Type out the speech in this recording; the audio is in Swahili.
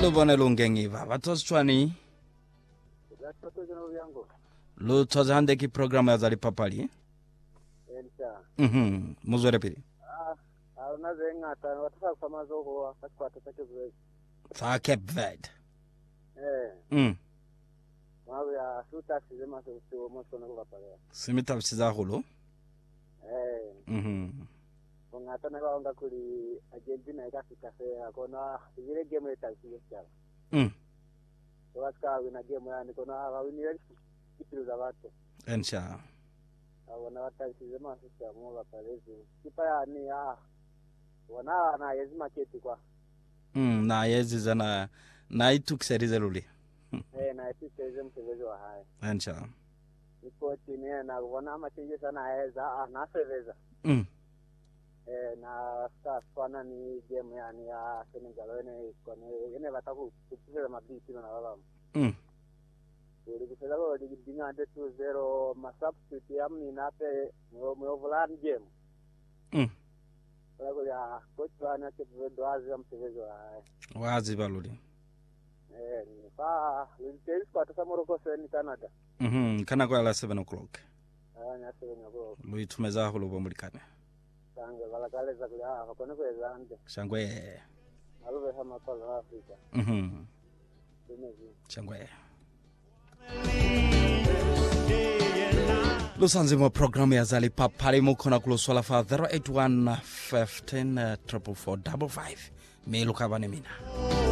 lubone lungengiva vatsositshwani Gatotozana vyangu. lutshoze hande ki programu ya zali papali Elsa. mhm muzwere pili Ah, awuna zengata wataka kufama zoko akakwata take zwe. sa cape verde Eh, mm mawe ya suta sizema so so moso na kupale. simitavisiza hulu Eh, mhm ngata na kaonga kuli Argentina ikafika sasa kona ile game itaisiye sana. mm Waska wina game yani kona wawini kitu za watu. ensha Awona wataisiye masisa mo bapalezi. Kipa ya ni ah. Wana na yezima keti kwa. mm naye ziza na naitukiserize luli Eh, na ipise msevezo wa haya. ensha iko chini na kuona amachinji sana aweza anaseveza mm eh na sasa fana ni game yani ya Senegal wene kone ene bataku kucheza mabisi na wala mm uri kucheza kwa ligi dinga de 2-0 masubstitute yamni nape mwe mwe volan game mm kwa kwa ya coach wana ke doazi ya mchezo wa waziva luli eh ni fa literis kwa tasa Morocco sen Canada mhm kana kwala 7 o'clock anya sema kwa luithumeza hulu vomulikane sange bala kale za kwa kone kwa zande shangwe alove hama kwa Afrika mhm tumezi shangwe lusanzimo programu ya zali papali mukhona kuluswala fa 081 15 444 55 milukavane mina